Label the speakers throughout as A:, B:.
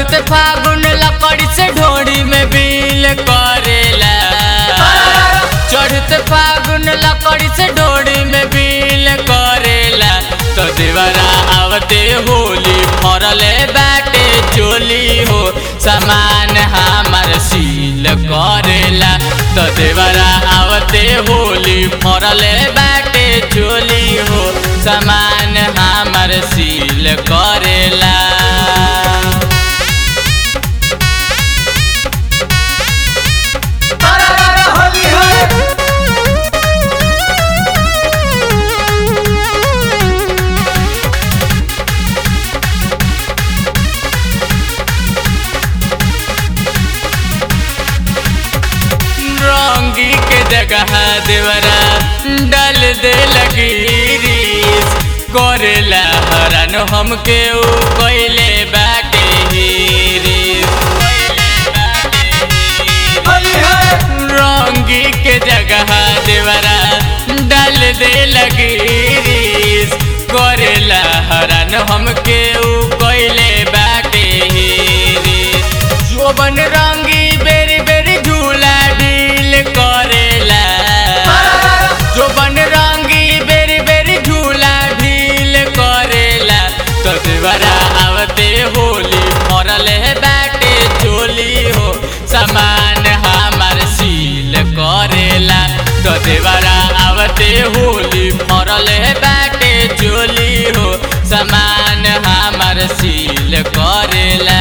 A: चढ़ते फागुन लकड़ी से ढोड़ी में बिल करेला चढ़ते फागुन लकड़ी से ढोड़ी में बिल करेला तो देवरा आवते होली फरले बाटे चोली हो सामान हमार सील करेला तो देवरा आवते होली फरले बाटे चोली हो सामान हमार सील करेला
B: होली है
A: रंगी के जगह देवरा डाल दे लगी रीस करेला हरन हमके ऊ कोइले बाटे हीरीस
B: होली है
A: रंगी के जगह देवरा डाल दे लगी रीस करेला हरन हमके ऊ कोइले बाटे हीरीस जोबन रंगी बेरी बेरी झूला ढील करेला जोबन रंगी बेरी बेरी झूला ढील करेला तो देवरा आवते होली फरले बाटे चोली हो सामान हमार सील करेला तो देवरा आवते होली फरले बाटे चोली हो सामान हमार सील करेला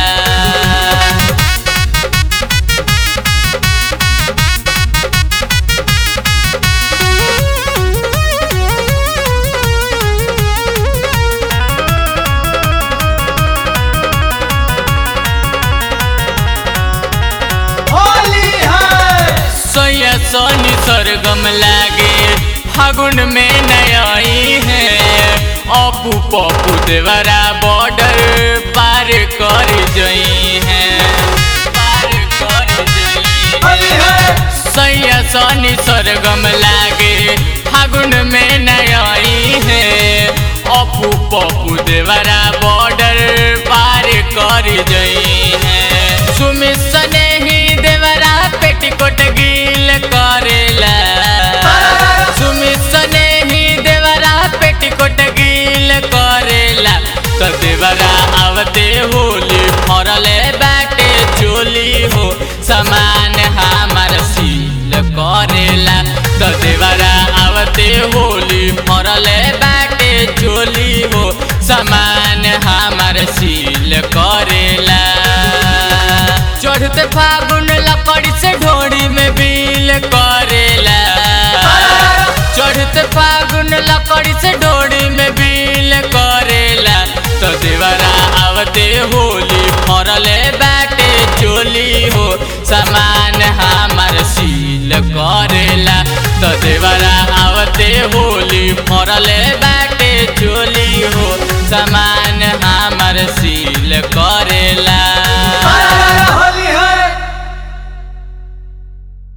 B: होली है
A: सोया सोनी सरगम लागे फागुन में नई है अपू पप्पू देवरा बॉर्डर पार कर जई है पार कर जई
B: होली है
A: सैया सोनी सरगम लागे फागुन में नई है अपू पप्पू देवरा बॉर्डर पार कर जई है सुमित सने ही देवरा पेटीकोट गील करेला सुमित सने ही देवरा पेटीकोट गील करेला तो देवरा आवते होली फरले बाटे चोली हो सामान हमार सील करेला तो देवरा आवते होली फरले बाटे चोली हो सामान हमार सील करेला चढ़ते फागुन लकड़ी से ढोड़ी में बिल करेला चढ़ते फागुन लकड़ी से ढोड़ी में बिल करेला तो देवरा आवते होली फरले बाटे चोली हो सामान हमार सील करेला तो देवरा आवते होली फरले